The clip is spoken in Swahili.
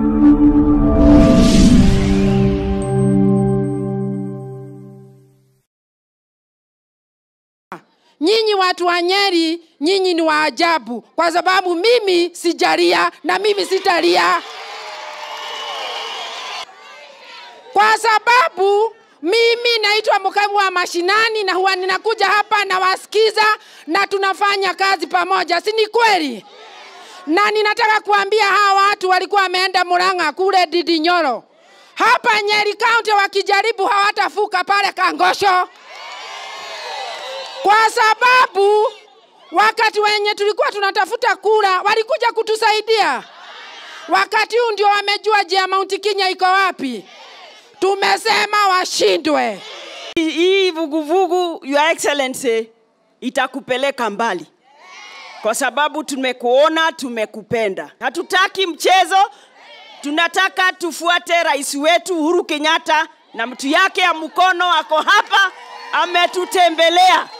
Nyinyi watu wa Nyeri, nyinyi ni wa ajabu, kwa sababu mimi sijalia na mimi sitalia, kwa sababu mimi naitwa mkamu wa mashinani na huwa ninakuja hapa nawasikiza na tunafanya kazi pamoja, si ni kweli? Na ninataka kuambia hawa watu walikuwa wameenda Murang'a kule Didinyoro, hapa Nyeri County wakijaribu hawatafuka pale Kangosho kwa sababu wakati wenye tulikuwa tunatafuta kura walikuja kutusaidia. Wakati huu ndio wamejua je, Mount Kenya iko wapi. Tumesema washindwe. Hii vuguvugu, Your Excellency, itakupeleka mbali kwa sababu tumekuona, tumekupenda. Hatutaki mchezo, tunataka tufuate rais wetu Uhuru Kenyatta na mtu yake ya mkono ako hapa, ametutembelea